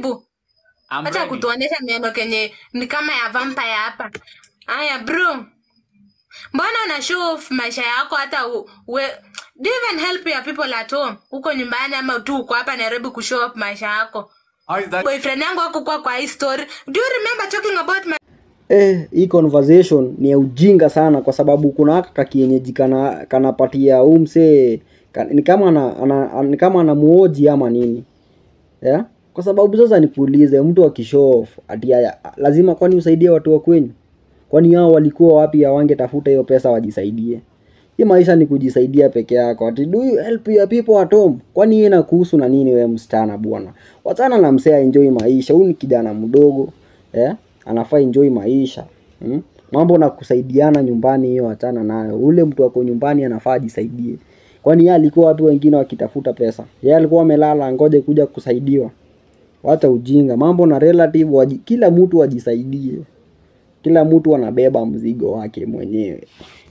karibu I'm acha ready. kutuonyesha meno kenye ni kama ya vampire hapa haya bro mbona una show off maisha yako hata u, we, do you even help your people at home huko nyumbani ama tu uko hapa nairobi kushow off maisha yako How is that? boyfriend yangu akukuwa kwa hii story do you remember talking about my Eh, hii conversation ni ya ujinga sana kwa sababu kuna haka kakienyeji kana kanapatia huu msee ka, ni kama ana, ana, ni kama anamuoji ama nini yeah? Kwa sababu sasa nikuulize, mtu akishow off ati haya, lazima kwani usaidie watu wa kwenyu? Kwani hao walikuwa wapi hawangetafuta hiyo pesa wajisaidie? Hii maisha ni kujisaidia peke yako. Ati do you help your people at home? Kwani hii inakuhusu na nini wewe msichana bwana? Wachana na msee enjoy maisha. Huyu ni kijana mdogo, eh? Anafaa enjoy maisha. Hmm? Mambo na kusaidiana nyumbani hiyo achana nayo. Ule mtu ako nyumbani anafaa ajisaidie. Kwani yeye alikuwa watu wengine wakitafuta pesa. Yeye alikuwa amelala ngoje kuja kusaidiwa. Wacha ujinga. Mambo na relative waji, kila mtu ajisaidie. Kila mtu anabeba mzigo wake mwenyewe.